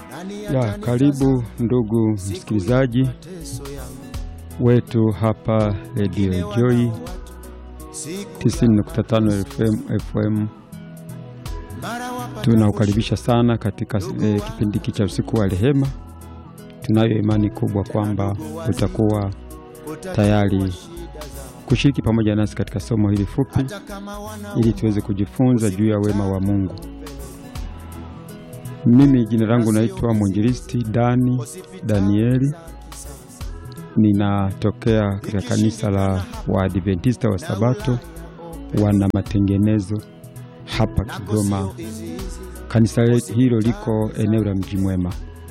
Ya, karibu ndugu msikilizaji wetu hapa Radio Joy 90.5 FM, FM. Tunaukaribisha sana katika eh, kipindi hiki cha usiku wa rehema. Tunayo imani kubwa kwamba utakuwa tayari kushiriki pamoja nasi katika somo hili fupi ili tuweze kujifunza juu ya wema wa Mungu. Mimi jina langu naitwa mwinjilisti Dani Danieli, ninatokea katika kanisa la Waadventista wa Sabato wana matengenezo hapa Kigoma. Kanisa hilo liko eneo la Mji Mwema.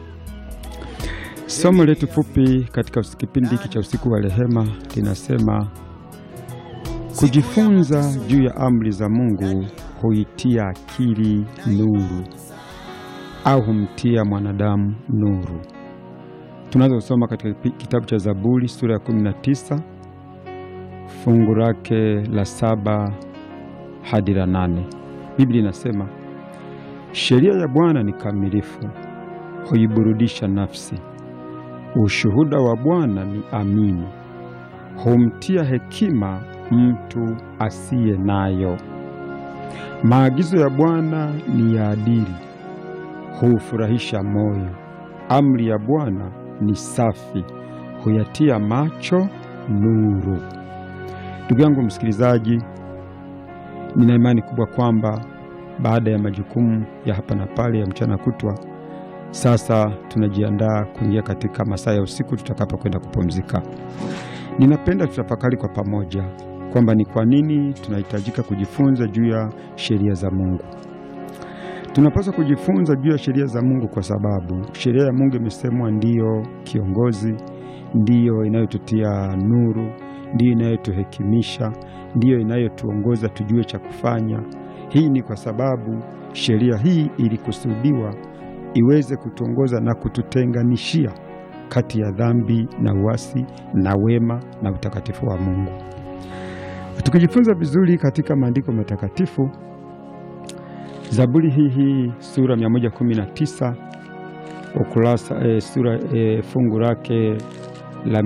Somo letu fupi katika kipindi hiki cha usiku wa rehema linasema kujifunza juu ya amri za Mungu huitia akili nuru au humtia mwanadamu nuru. Tunaweza kusoma katika kitabu cha Zaburi sura ya 19 fungu lake la saba hadi la nane. Biblia inasema sheria ya Bwana ni kamilifu, huiburudisha nafsi. Ushuhuda wa Bwana ni amini, humtia hekima mtu asiye nayo. Maagizo ya Bwana ni ya adili huufurahisha moyo. Amri ya Bwana ni safi, huyatia macho nuru. Ndugu yangu msikilizaji, nina imani kubwa kwamba baada ya majukumu ya hapa na pale ya mchana kutwa, sasa tunajiandaa kuingia katika masaa ya usiku tutakapokwenda kupumzika. Ninapenda tutafakari kwa pamoja kwamba ni kwa nini tunahitajika kujifunza juu ya sheria za Mungu. Tunapaswa kujifunza juu ya sheria za Mungu kwa sababu sheria ya Mungu imesemwa ndiyo kiongozi, ndiyo inayotutia nuru, ndiyo inayotuhekimisha, ndiyo inayotuongoza tujue cha kufanya. Hii ni kwa sababu sheria hii ilikusudiwa iweze kutuongoza na kututenganishia kati ya dhambi na uasi na wema na utakatifu wa Mungu. Tukijifunza vizuri katika maandiko matakatifu Zaburi hii hii sura 119 ukurasa e, sura e, fungu lake la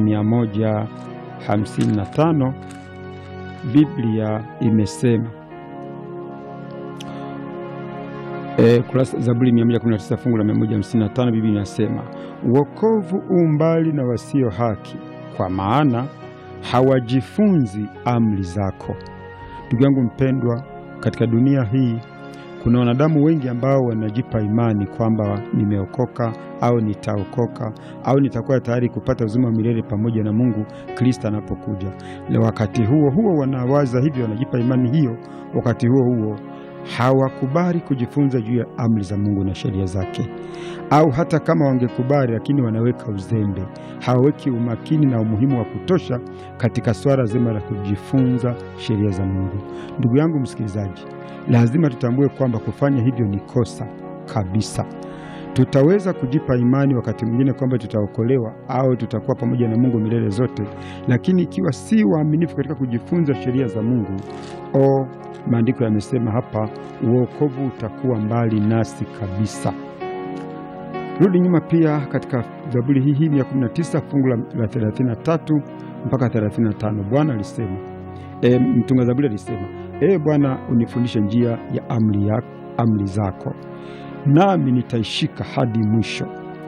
155 Biblia imesema e, kurasa Zaburi 119 fungu la 155 Biblia inasema wokovu u mbali na wasio haki, kwa maana hawajifunzi amri zako. Ndugu yangu mpendwa, katika dunia hii kuna wanadamu wengi ambao wanajipa imani kwamba nimeokoka au nitaokoka au nitakuwa tayari kupata uzima wa milele pamoja na Mungu Kristo anapokuja. Na wakati huo huo wanawaza hivyo, wanajipa imani hiyo, wakati huo huo hawakubali kujifunza juu ya amri za Mungu na sheria zake, au hata kama wangekubali, lakini wanaweka uzembe, hawaweki umakini na umuhimu wa kutosha katika swala zima la kujifunza sheria za Mungu. Ndugu yangu msikilizaji, lazima tutambue kwamba kufanya hivyo ni kosa kabisa. Tutaweza kujipa imani wakati mwingine kwamba tutaokolewa au tutakuwa pamoja na Mungu milele zote, lakini ikiwa si waaminifu katika kujifunza sheria za Mungu, o, maandiko yamesema hapa, uokovu utakuwa mbali nasi kabisa. Rudi nyuma pia katika Zaburi hii hii ya 19 fungu la 33 mpaka 35, Bwana alisema e, mtunga Zaburi alisema Ee Bwana, unifundishe njia ya amri, ya amri zako, nami nitaishika hadi mwisho.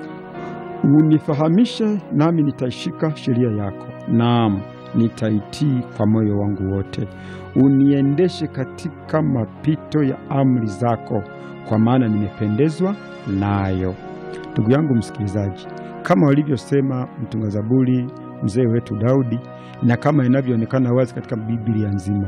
Unifahamishe, nami nitaishika sheria yako, naam, nitaitii kwa moyo wangu wote. Uniendeshe katika mapito ya amri zako, kwa maana nimependezwa nayo. Ndugu yangu msikilizaji, kama walivyosema mtunga Zaburi mzee wetu Daudi, na kama inavyoonekana wazi katika Biblia nzima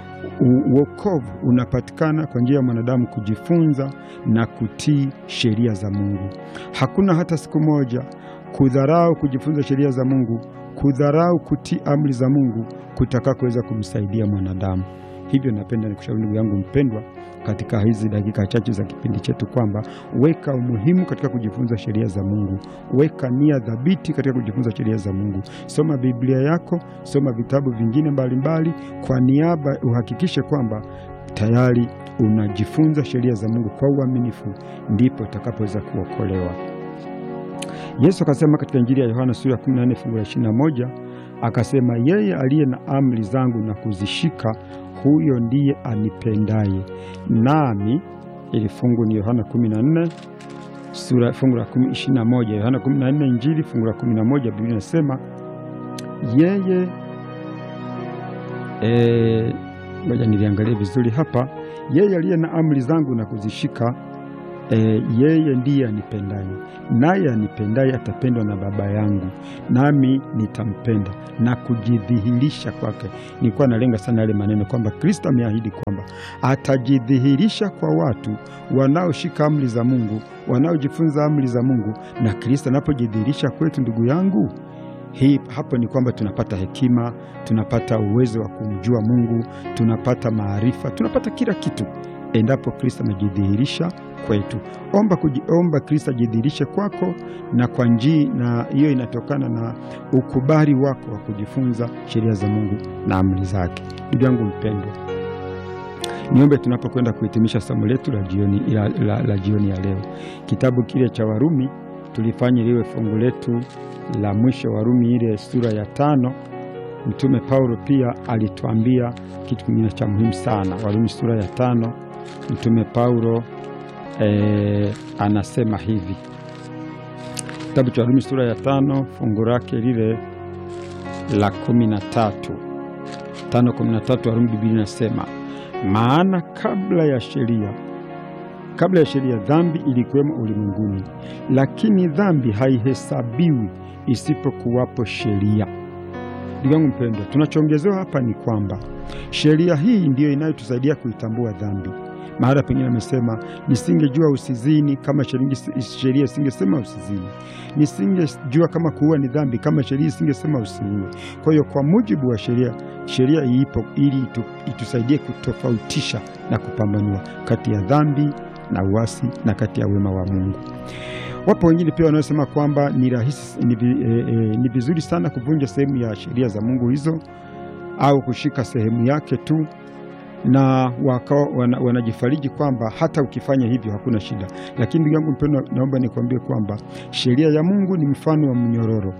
Uokovu unapatikana kwa njia ya mwanadamu kujifunza na kutii sheria za Mungu. Hakuna hata siku moja kudharau kujifunza sheria za Mungu, kudharau kutii amri za Mungu kutaka kuweza kumsaidia mwanadamu. Hivyo napenda nikushauri ndugu yangu mpendwa, katika hizi dakika chache za kipindi chetu kwamba weka umuhimu katika kujifunza sheria za Mungu, weka nia dhabiti katika kujifunza sheria za Mungu. Soma Biblia yako, soma vitabu vingine mbalimbali mbali, kwa niaba uhakikishe kwamba tayari unajifunza sheria za Mungu kwa uaminifu, ndipo utakapoweza kuokolewa. Yesu akasema katika Injili ya Yohana sura ya 14 fungu la 21, akasema yeye aliye na amri zangu na kuzishika, huyo ndiye anipendaye. Nami ili fungu ni Yohana 14 sura fungu la 21, Yohana 14 Injili fungu la 11, Biblia inasema yeye eh, ngoja niliangalie vizuri hapa. Yeye aliye na amri zangu na kuzishika, e, yeye ndiye anipendaye, naye anipendaye atapendwa na Baba yangu, nami nitampenda na kujidhihirisha kwake. Nilikuwa nalenga sana yale maneno kwamba Kristo ameahidi kwamba atajidhihirisha kwa watu wanaoshika amri za Mungu, wanaojifunza amri za Mungu. Na Kristo anapojidhihirisha kwetu, ndugu yangu hii hapo ni kwamba tunapata hekima, tunapata uwezo wa kumjua Mungu, tunapata maarifa, tunapata kila kitu endapo Kristo amejidhihirisha kwetu. Omba kujiomba Kristo ajidhihirishe kwako, na kwa njia na hiyo inatokana na ukubali wako wa kujifunza sheria za Mungu na amri zake. Ndugu yangu mpendwa, niombe tunapokwenda kuhitimisha somo letu la jioni, la, la, la jioni ya leo, kitabu kile cha Warumi tulifanye liwe fungu letu la mwisho. Warumi ile sura ya tano. Mtume Paulo pia alituambia kitu kingine cha muhimu sana. Warumi sura ya tano, Mtume Paulo e, anasema hivi, kitabu cha Warumi sura ya tano fungu lake lile la kumi na tatu tano kumi na tatu Warumi, Biblia inasema maana kabla ya sheria kabla ya sheria dhambi ilikuwemo ulimwenguni, lakini dhambi haihesabiwi isipokuwapo sheria. Ndugu yangu mpendwa, tunachoongezewa hapa ni kwamba sheria hii ndiyo inayotusaidia kuitambua dhambi. Mahala pengine amesema nisingejua usizini kama sheria isingesema usizini, nisingejua kama kuua ni dhambi kama sheria isingesema usiue. Kwa hiyo kwa mujibu wa sheria, sheria iipo ili itu, itusaidie kutofautisha na kupambanua kati ya dhambi na uasi na kati ya wema wa Mungu. Wapo wengine pia wanaosema kwamba ni rahisi, ni, e, e, ni vizuri sana kuvunja sehemu ya sheria za Mungu hizo au kushika sehemu yake tu, na wakao wana, wanajifariji kwamba hata ukifanya hivyo hakuna shida. Lakini ndugu yangu mpendwa, naomba nikwambie kwamba sheria ya Mungu ni mfano wa mnyororo.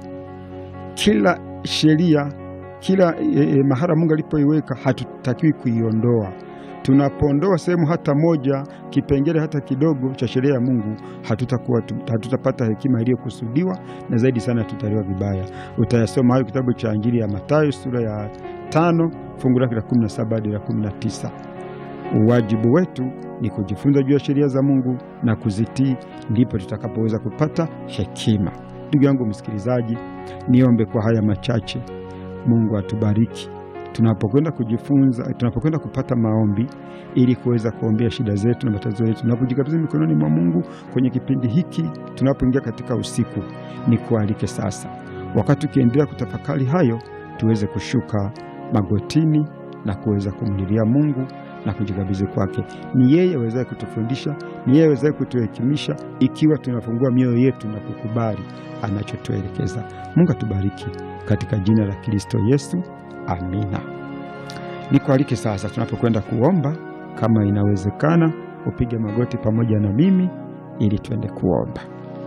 Kila sheria, kila e, e, mahara Mungu alipoiweka hatutakiwi kuiondoa tunapoondoa sehemu hata moja kipengele hata kidogo cha sheria ya Mungu hatutakuwa hatutapata hekima iliyokusudiwa, na zaidi sana tutaliwa vibaya. Utayasoma hayo kitabu cha Injili ya Mathayo sura ya tano fungu lake la 17 hadi la 19. Uwajibu wetu ni kujifunza juu ya sheria za Mungu na kuzitii, ndipo tutakapoweza kupata hekima. Ndugu yangu msikilizaji, niombe kwa haya machache, Mungu atubariki tunapokwenda kujifunza, tunapokwenda kupata maombi ili kuweza kuombea shida zetu na matatizo yetu, tunapojikabidhi mikononi mwa Mungu kwenye kipindi hiki, tunapoingia katika usiku, ni kualike sasa, wakati ukiendelea kutafakari hayo, tuweze kushuka magotini na kuweza kumlilia Mungu na kujikabidhi kwake. Ni yeye awezaye kutufundisha, ni yeye awezaye kutuhekimisha, ikiwa tunafungua mioyo yetu na kukubali anachotuelekeza. Mungu atubariki katika jina la Kristo Yesu. Amina. Nikualike sasa, tunapokwenda kuomba, kama inawezekana, upige magoti pamoja na mimi ili tuende kuomba.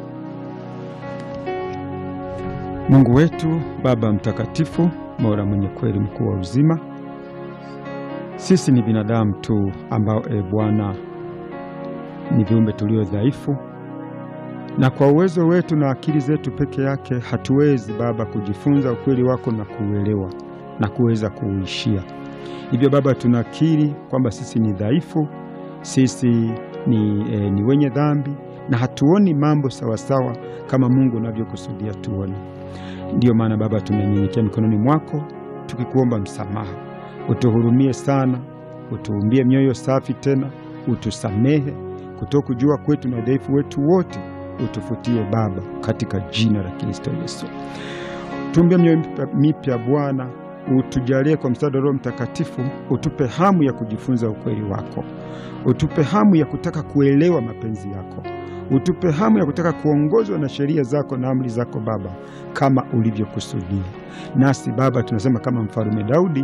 Mungu wetu, Baba mtakatifu, Mola mwenye kweli, mkuu wa uzima, sisi ni binadamu tu ambao, e Bwana, ni viumbe tulio dhaifu, na kwa uwezo wetu na akili zetu peke yake hatuwezi Baba kujifunza ukweli wako na kuuelewa na kuweza kuuishia. Hivyo Baba, tunakiri kwamba sisi ni dhaifu, sisi ni, e, ni wenye dhambi na hatuoni mambo sawasawa kama Mungu unavyokusudia tuone. Ndiyo maana Baba, tumenyenyekea mikononi mwako tukikuomba msamaha, utuhurumie sana, utuumbie mioyo safi, tena utusamehe kutokujua kwetu na udhaifu wetu wote, utufutie Baba, katika jina la Kristo Yesu. Tuumbie mioyo mipya Bwana, utujalie kwa msaada wa Roho Mtakatifu, utupe hamu ya kujifunza ukweli wako, utupe hamu ya kutaka kuelewa mapenzi yako, utupe hamu ya kutaka kuongozwa na sheria zako na amri zako Baba, kama ulivyokusudia. Nasi Baba tunasema kama Mfalme Daudi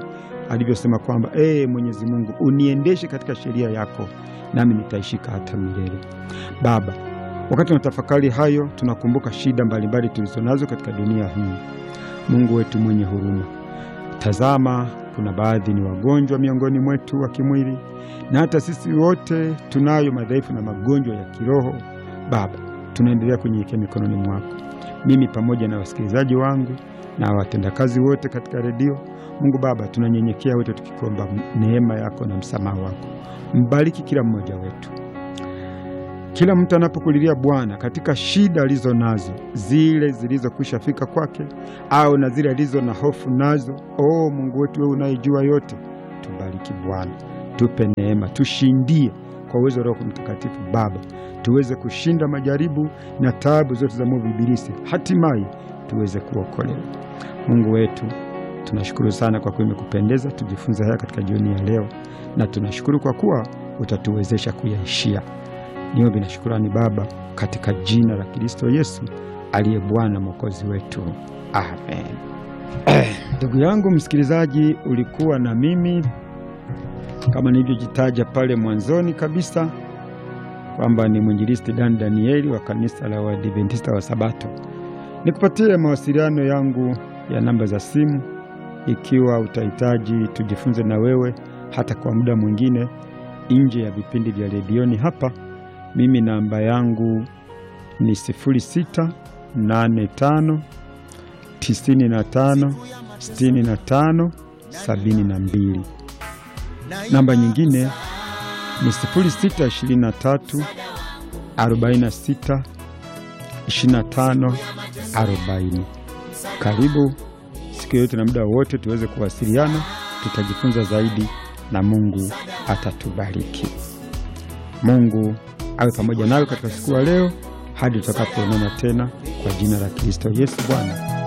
alivyosema kwamba ee Mwenyezi Mungu, uniendeshe katika sheria yako, nami nitaishika hata milele. Baba, wakati tunatafakari hayo, tunakumbuka shida mbalimbali tulizonazo katika dunia hii. Mungu wetu mwenye huruma, tazama, kuna baadhi ni wagonjwa miongoni mwetu wa kimwili, na hata sisi wote tunayo madhaifu na magonjwa ya kiroho. Baba, tunaendelea kunyenyekea mikononi mwako, mimi pamoja na wasikilizaji wangu na watendakazi wote katika redio. Mungu Baba, tunanyenyekea wote tukikomba neema yako na msamaha wako. Mbariki kila mmoja wetu, kila mtu anapokulilia Bwana katika shida alizo nazo, zile zilizokwisha fika kwake au na zile alizo na hofu nazo. O Mungu wetu, wewe unayejua yote, tubariki Bwana, tupe neema, tushindie kwa uwezo wa Roho Mtakatifu. Baba, tuweze kushinda majaribu na taabu zote za mwovu Ibilisi, hatimaye tuweze kuokolewa. Mungu wetu, tunashukuru sana kwa kuwa imekupendeza tujifunze haya katika jioni ya leo, na tunashukuru kwa kuwa utatuwezesha kuyaishia. Niombe na shukurani Baba, katika jina la Kristo Yesu aliye Bwana mwokozi wetu, amen. Ndugu yangu msikilizaji, ulikuwa na mimi kama nilivyojitaja pale mwanzoni kabisa kwamba ni mwinjilisti Dan Danieli wa kanisa la Waadventista wa Sabato. Nikupatie mawasiliano yangu ya namba za simu ikiwa utahitaji tujifunze na wewe hata kwa muda mwingine nje ya vipindi vya redioni hapa. Mimi namba yangu ni 0685 95 65 72. Namba nyingine ni 0623 46 25 40. Karibu siku yote na muda wote tuweze kuwasiliana, tutajifunza zaidi na Mungu atatubariki. Mungu awe pamoja nawe katika siku ya leo hadi tutakapoonana tena, kwa jina la Kristo Yesu Bwana.